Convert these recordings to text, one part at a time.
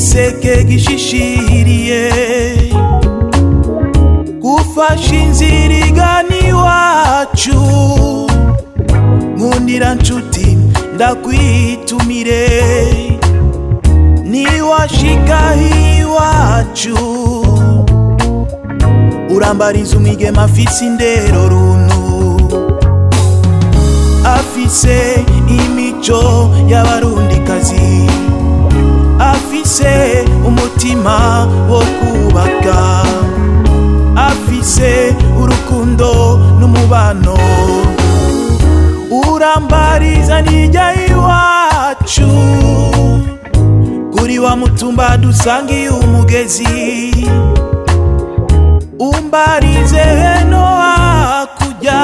igiseke gishishiriye gufasha inzira igana iwacu nkundira nshuti ndakwitumire niwashika iwacu urambariza umwigema afise indero runtu afise imico y'abarundikazi afise umutima wo kubaka afise urukundo n'umubano urambariza nijya iwacu kuri wa mutumba dusangiye umugezi umbarize heno hakurya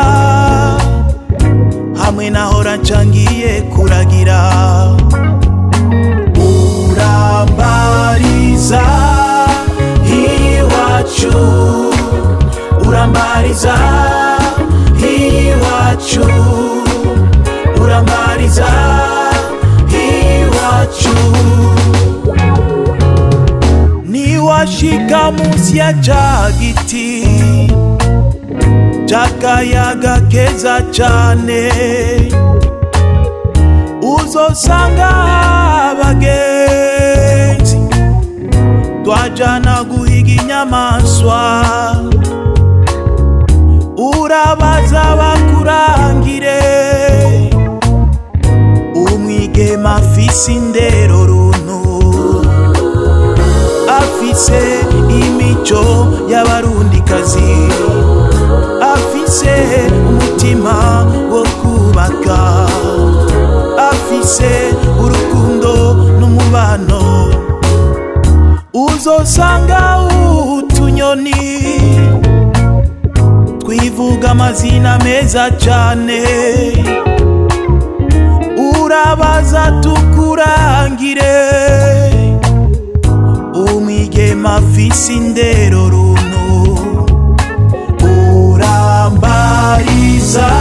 hamwe nahora ncangiye kuragira urambariza iwacu urambariza iwacu urambariza iwacu niwashika munsi ya ca giti c'akayaga keza cane uzosanga abagenzi twajana guhiga inyamaswa urabaza bakurangire umwigema afise indero runtu afise imico y'abarundikazi afise umutima wo kubaka afise urukundo n'umubano uzosanga utunyoni twivuga amazina meza cane urabaza tukurangire umwigema afise indero runtu urambariza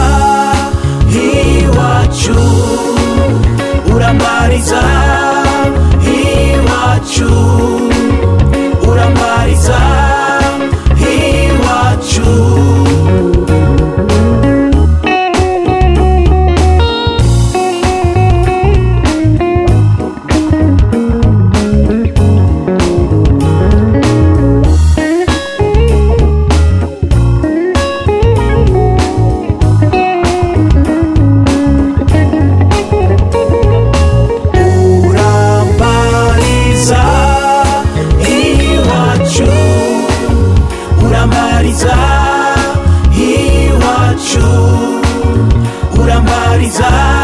iwacu urambariza iwacu urambariza iwacu urambariza iwacu urambariza iwacu urambariza